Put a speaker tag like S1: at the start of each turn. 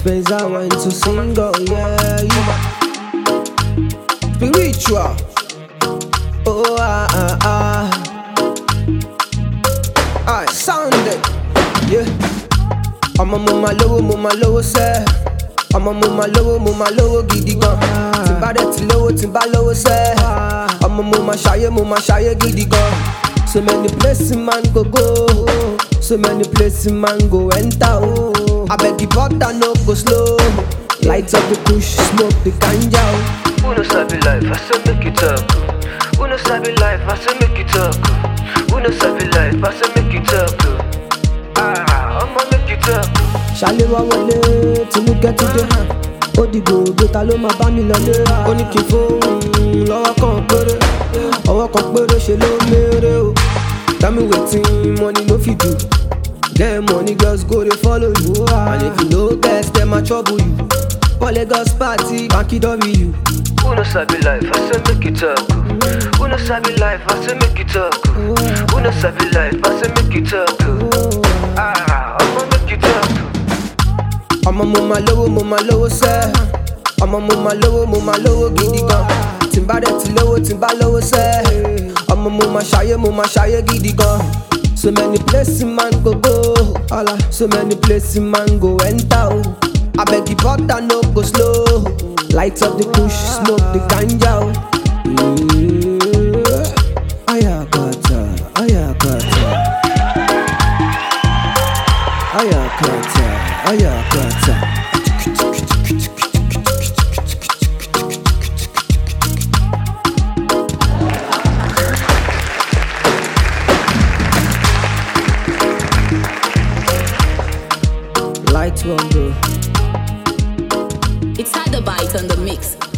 S1: Spencer went to single, yeah, yeah. Spiritual. Oh, ah, ah, ah. Aye, sound it. Yeah. Ọmọ mo máa lówó, mo máa lówó sẹ́. Ọmọ mo máa lówó, mo máa lówó gidi gan. Tí n bá dẹ̀ ti lówó, tí n bá lówó sẹ́. Ọmọ mo máa ṣayé, mo máa ṣayé gidi gan. So many places man go go. So many places man go enter. Oh. Abeg the butter no go slow. Light up the push, smoke the ganja. Oh.
S2: Who no sabi life, I say make it talk. Who no sabi life, I say make it talk. Who no sabi life, I say make it talk. Ah, I'ma make it talk.
S1: ṣálé wá wọlé tinúkẹ́ tún dé ó dìgbò ògbé ta ló máa bá mi lọlé ó ní kí n fóun lọ́wọ́ kan péré ọwọ́ kan péré ṣe ló méré o tell me wetin money no fit do get money girls go dey follow you and if you no get dem ma trouble you for lagos party banky w.
S2: Who no sabi life, I say make it talk. Who no sabi life, I say make it talk. Who no sabi life, I say make it talk. Ah, I'ma make it talk.
S1: ọmọ mo máa lówó mo máa lówó sẹ́ ọmọ mo máa lówó mo máa lówó gidi gan tí n bá dẹ̀ ti lówó tí n bá lówó sẹ́ ọmọ mo máa ṣayé mo máa ṣayé gidi gan so many places man go go ala so many places man go enter o abeg the butter no go slow light up the push smoke the ganja o. Yeah. Ayakata, ayakata. Ayakata, ayakata. Light one, bro.
S3: It's had the bite on the mix.